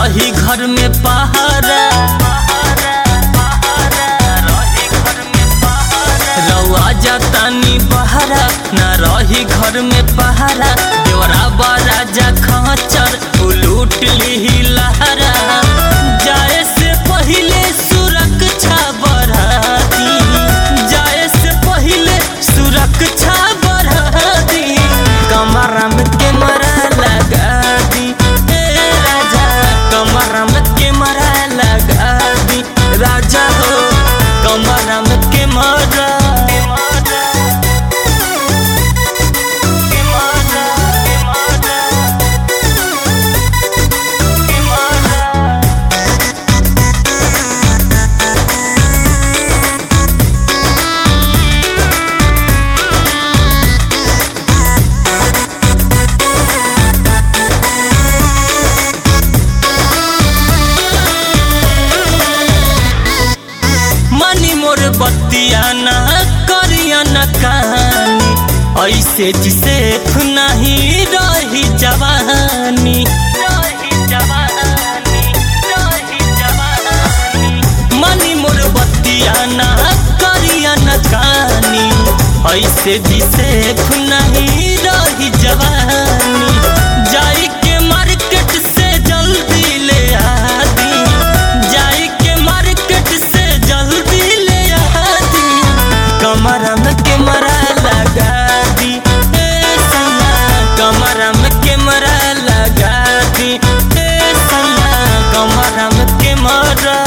रही घर में पहारा रउआ जातानी बहारा न रही घर में पहारा देवरा बराजा खचर उ लूट ली लहरा जाए से पहिले सुरक्षा बढ़ाती जाए से पहिले सुरक्षा बढ़ाती कमरा में कैमरा लगा दी ए राजा कमरा में कैमरा लगा दी राजा हो कमरा में कैमरा मनी मोर बत्तिया न करिया न कहानी ऐसे जिसे नहीं रही जवानी मनी मोर बत्तिया न करिया न कहानी ऐसे जिसे नहीं रही जवानी जाई के मार्केट से जल्दी ले आदी जाई के मार्केट से जल्दी ले आदी कमरा में कैमरा लगा दी ए सैया कमरा में कैमरा लगा दी ए सैया कमरा में कैमरा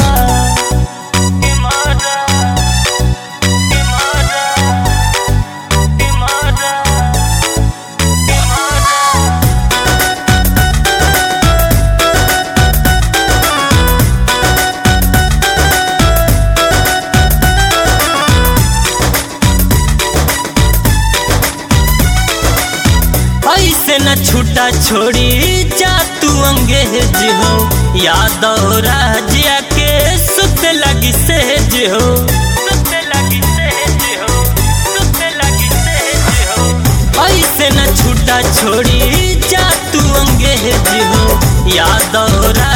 ऐसे न छूटा छोड़ी जा तू अंगेज हो यादव राजिया के सुत लगी सेज हो ऐसे न छूटा छोड़ी जा तू अंगेज हो यादव